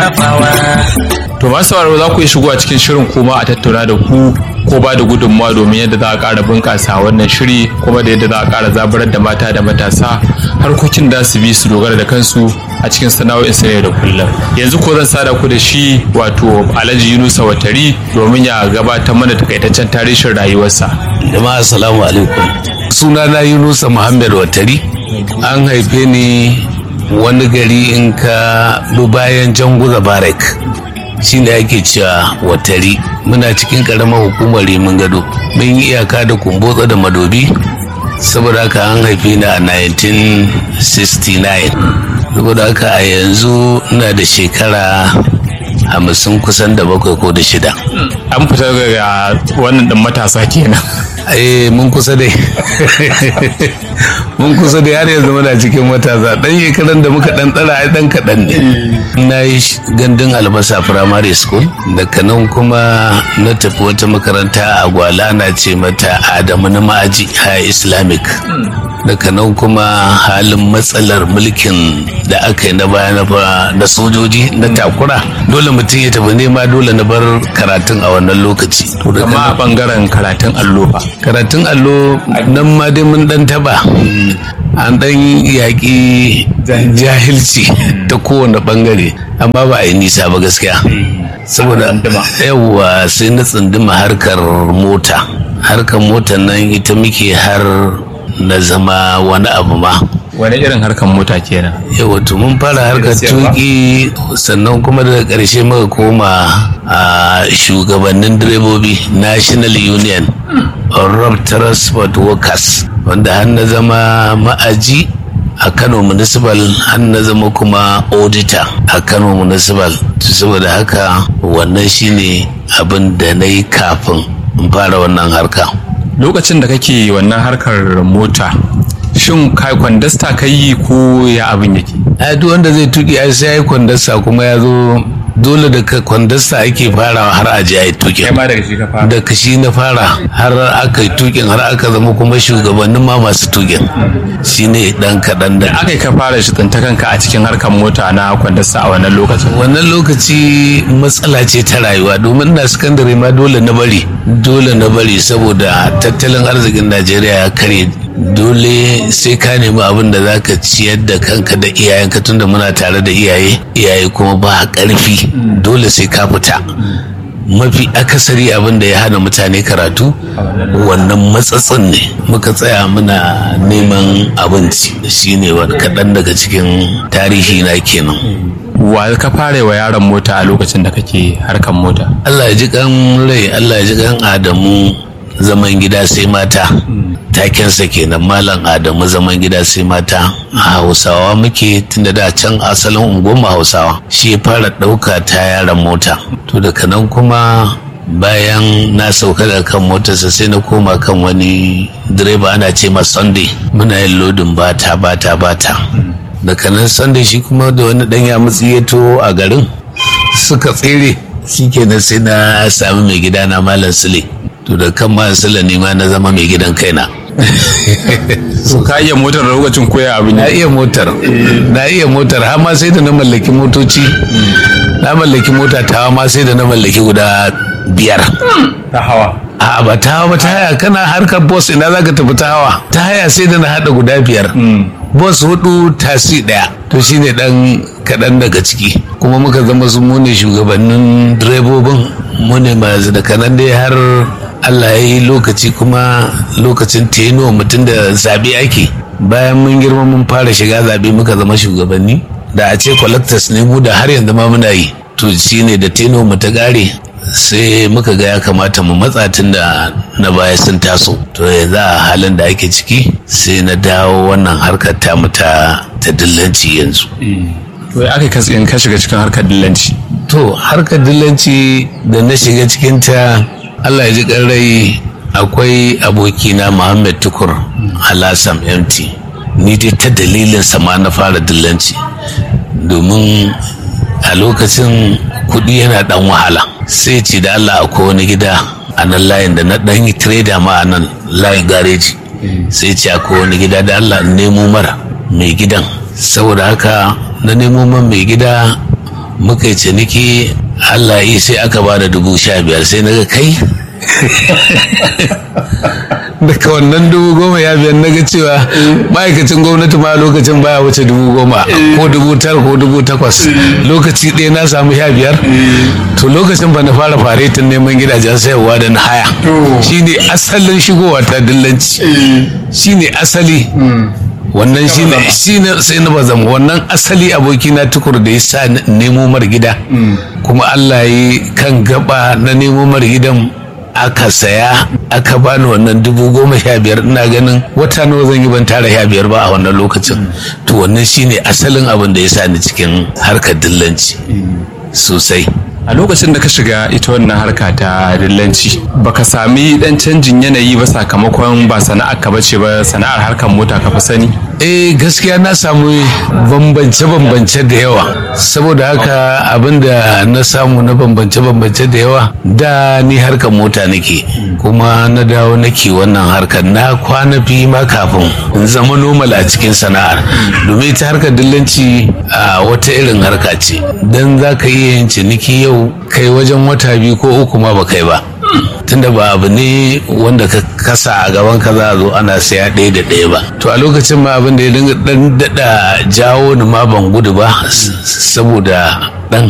To masu sauraro za ku yi shigo a cikin shirin kuma a tattauna da ku ko ba da gudunmawa domin yadda za a ƙara bunƙasa wannan shiri kuma da yadda za a ƙara zaburar da mata da matasa harkokin da su bi su dogara da kansu a cikin sana'o'in su da kullum. Yanzu ko zan sada ku da shi wato Alhaji Yunusa Watari domin ya gabatar mana takaitaccen tarihin rayuwarsa. Jama'a assalamu alaikum. Sunana Yunusa Muhammad Watari. An haife ni wani gari in ka bi bayan janguza barak shi ne ake cewa watari muna cikin karamar hukumar rimin gado mun yi iyaka da kumbotsa da madobi saboda haka an haife ni a 1969 saboda haka a yanzu ina da shekara hamsin kusan da bakwai ko da shida An fita daga wannan ɗin matasa kenan. eh mun kusa dai mun kusa dai har yanzu muna cikin matasa dan shekaran da muka dan tsara ai dan kaɗan ne na yi gandun albasa primary school daga nan kuma na tafi wata makaranta a gwala na ce mata adamu na ma'aji high islamic daga nan kuma halin matsalar mulkin da aka yi na baya na sojoji na takura dole mutum ya tafi nema dole na bar karatun a wannan lokaci To daga Kama a ɓangaren karatun allo fa. karatun allo nan ma dai mun dan taba an dan yaƙi jahilci ta kowane bangare amma ba a yi nisa ba gaskiya saboda yawwa sai na tsunduma harkar mota harkar mota nan ita muke har na zama wani abu ma Wani irin harkar mota kenan. yawa to mun fara harkar tuki sannan kuma daga ƙarshe muka koma a shugabannin direbobi national union of road transport workers wanda har na zama ma'aji a kano municipal har na zama kuma auditor a kano municipal saboda haka wannan shine abin da na yi kafin in fara wannan harka Lokacin da kake wannan harkar mota, shin kai kwandasta ka yi ko ya abin yake? a duk wanda zai tuki ai sai ya yi kwandasta kuma ya zo dole da ka kwandasta ake farawa har a je a yi tuki ma daga shi ka fara. da kashi na fara har aka yi tukin har aka zama kuma shugabannin ma masu tukin shine dan kaɗan da aka yi ka fara shi tsinta kanka a cikin harkar mota na kwandasta a wannan lokacin wannan lokaci matsala ce ta rayuwa domin na sakandare ma dole na bari dole na bari saboda tattalin arzikin najeriya ya karye dole sai ka nemi abin da za ka ciyar da kanka da iyayenka tunda muna tare da iyaye iyaye kuma ba ƙarfi dole sai ka fita mafi akasari abin da ya hana mutane karatu wannan matsatsin ne muka tsaya muna neman abinci shine wani kaɗan daga cikin tarihi na kenan wa ka fara wa yaron mota a lokacin da kake harkar mota Allah ya ji kan rai Allah ya ji kan Adamu zaman gida sai mata takensa kenan malam Adamu zaman gida sai mata a Hausawa muke tunda da can asalin unguwar Hausawa shi ya fara ɗauka ta yaran mota to daga nan kuma bayan na sauka daga kan motarsa sai na koma kan wani direba ana ce ma Sunday muna yin lodin bata bata bata daga nan Sunday shi kuma da wani ɗan ya mutsi ya to a garin suka tsere shi kenan sai na sami mai gida na malam sule to da kan malam sule ne ma na zama mai gidan kaina so ka iya motar da lokacin koya abin na iya motar na iya motar har ma sai da na mallaki motoci na mallaki mota ta ma sai da na mallaki guda biyar ta hawa a ba ta hawa ba ta haya kana harkar boss ina za ka tafi ta hawa ta haya sai da na haɗa guda biyar boss hudu tasi ɗaya to shine dan kaɗan daga ciki kuma muka zama su mu ne shugabannin direbobin mu ne masu da kanan dai har Allah ya yi lokaci kuma lokacin teno mutum da zabe ake bayan mun girma mun fara shiga zabe muka zama shugabanni da a ce collectors ne mu da har yanzu ma muna yi to shine da teno mu ta gare sai muka ga ya kamata mu matsa tun da na baya sun taso to yanzu a halin da ake ciki sai na dawo wannan harkar ta ta ta dillanci yanzu to ya aka kasi in ka shiga cikin harkar dillanci to harkar dillanci da na shiga cikin ta Allah ya ji rai akwai abokina Muhammad Tukur Alassam MT ni dai ta dalilin sama na fara dillanci domin a lokacin kuɗi yana ɗan wahala sai ce da Allah akwai wani gida a nan layin da na ɗan yi trader ma a nan layin gareji sai ce akwai wani gida da Allah nemo mara mai gidan saboda haka na nemo man mai gida muka yi ciniki Allah yi sai aka ba da dubu sha biyar sai na ga kai daga wannan dubu goma ya biyar na ga cewa ma'aikacin gwamnati ma lokacin baya wuce dubu goma ko dubu tara ko dubu takwas lokaci ɗaya na samu sha biyar to lokacin ba na fara faretin neman gidajen sayarwa da na haya shine asalin shigowa ta dillanci shine asali wannan shine shine sai na bazam wannan asali aboki na tukur da ya sa nemo mar gida kuma Allah yi kan gaba na nemo mar gidan aka saya aka bani wannan dubu goma sha biyar ina ganin wata nawa zan yi ban tara sha biyar ba a wannan lokacin to wannan shine asalin abin da ya sa ni cikin harkar dillanci sosai a lokacin da ka shiga ita wannan harka ta dillanci baka sami dan canjin yanayi ba sakamakon ba sana'ar ka bace ba sana'ar harkar mota ka fi sani eh gaskiya na samu bambance-bambance da yawa saboda haka abinda na samu na bambance-bambance da yawa da ni harkar mota nake kuma na dawo nake wannan harkar na kwana fi ma kafin in zama normal a cikin sana'ar domin ita harkar dillanci a wata irin harka ce don za ka iya yin ciniki yau kai wajen wata biyu ko uku ma ba kai ba tunda ba abu ne wanda ka kasa a gaban ka za a zo ana saya ɗaya da ɗaya ba to a lokacin ma abin da ya dinga dan daɗa jawo ni ma ban gudu ba saboda